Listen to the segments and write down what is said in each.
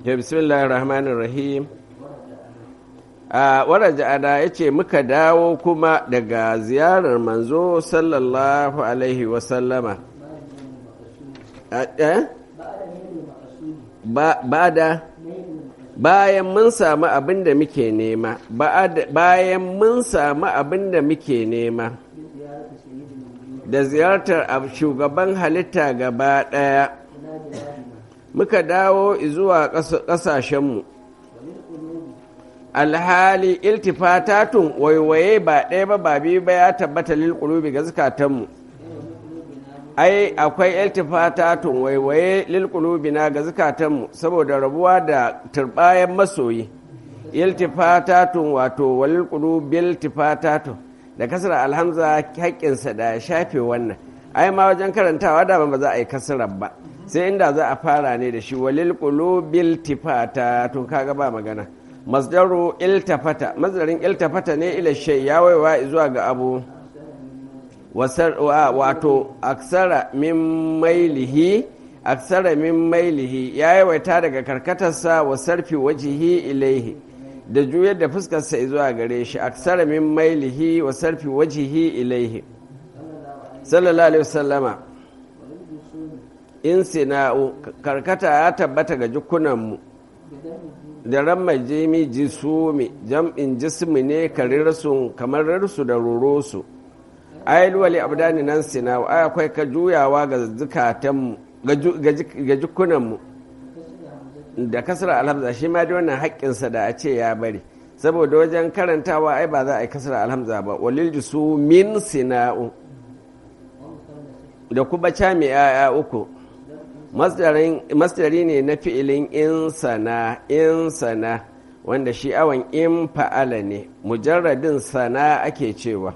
bismillahir rahmanir rahim a waraja ada ya ce muka dawo kuma daga ziyarar manzo sallallahu alaihi wasallama ba da bayan mun samu abin da muke nema bayan mun samu abin da muke nema da ziyartar shugaban halitta gaba ɗaya muka dawo zuwa ƙasashenmu alhali iltifatatun waiwaye ba ɗaya ba ba biyu ba ya tabbata lilƙulubi ga zukatanmu ai akwai iltifatatun waiwaye lilƙulubi na ga zukatanmu saboda rabuwa da turbayan masoyi iltifatatun wato walilƙulubi iltifatatun da kasar alhamza haƙƙinsa da ya shafe wannan ai ma wajen karantawa da ba za a yi kasarar ba sai inda za a fara ne da shi walil qulubil tifata to kaga ba magana masdaru iltafata masdarin iltafata ne ila shay ya waiwa zuwa ga abu wato aksara min mailihi aksara min mailihi ya yawaita daga karkatarsa wa sarfi wajihi ilaihi da juyar da fuskarsa zuwa gare shi aksara min mailihi wa sarfi wajihi ilaihi sallallahu alaihi wasallama in sina'u karkata ya tabbata ga jikunanmu da ran majimi jisumi jam'in jismi ne karirsu kamar rarsu da rorosu ayil wali abdani nan sina'u ai akwai ka juyawa ga zukatanmu ga jikunanmu da kasar alhamza shi ma da wannan haƙƙinsa da a ce ya bari saboda wajen karantawa ai ba za a yi kasar alhamza ba walil jisu min sina'u da kuma cami 'ya'ya uku masdari ne na fi'ilin insana insana wanda shi awon in fa'ala ne mujarradin sana ake cewa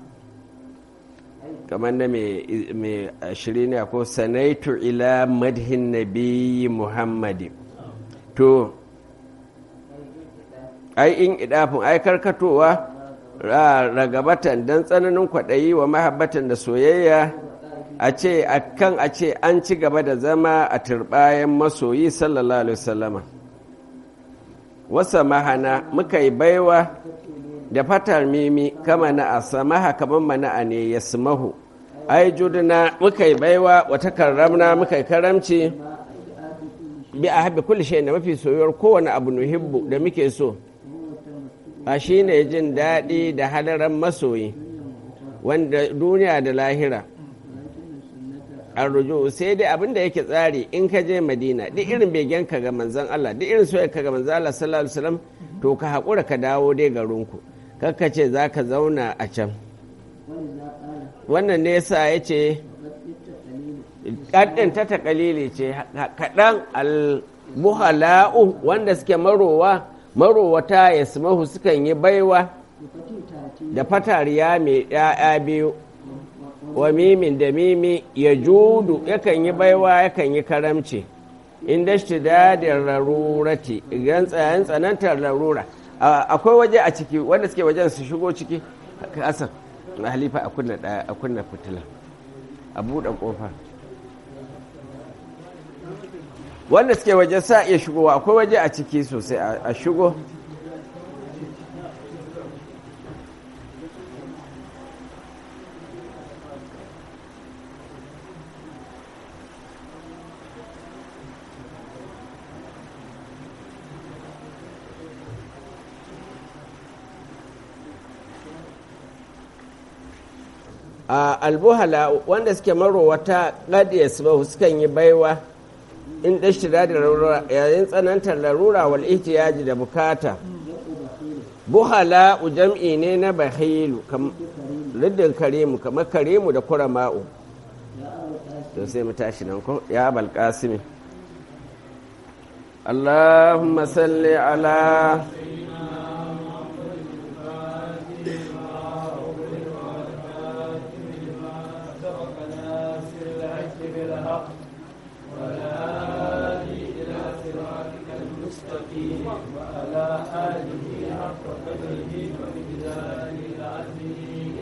kamar na mai ashiri ne ko sanaitu ila madhin nabi muhammadi to ai in idafin ai karkatowa ragabatan don tsananin kwaɗayi wa mahabbatan da soyayya a ce a kan a ce an ci gaba da zama a turbayan masoyi sallallahu alaihi wasallama wasa mahana muka yi baiwa da fatar mimi kama na a samaha kamar mana ne ya sumahu ai juduna muka yi baiwa wata karramna muka yi karamci bi a haɓe kulle shi da mafi soyuwar kowane abu nuhibbu da muke so a shi ne jin daɗi da hadaran masoyi wanda duniya da lahira arrujo sai dai abin da yake tsari in ka je madina duk irin begen ka ga manzon Allah duk irin soyayya ka ga manzon Allah sallallahu alaihi wasallam to ka haƙura ka dawo dai garinku kakka ce za ka zauna a can wannan ne yasa ya ce ƙaddin ta taƙalili ce kaɗan almuhala'u wanda suke marowa marowata ya sumahu sukan yi baiwa da fatariya mai ‘ya'ya biyu wa mimin da mimi ya judu yakan yi baiwa yakan yi karamci inda shi dadin rarurati idan tsayen tsanantar larura akwai waje a ciki wanda suke wajen su shigo ciki kasan na halifa a kunna a kunna fitila a buɗe ƙofa wanda suke waje sa iya shigowa akwai waje a ciki sosai a shigo a albuhala wanda suke marowata ƙadiyar su sukan yi baiwa in ɗashira da larura yayin tsanantar larura wal ihtiyaji da bukata buhala jam'i ne na bahilu riddin karimu kamar karimu da kurama'u to sai mu tashi nan ko ya abal qasimi اللهم صل على وعلى آله حق قدره ومقداره العظيم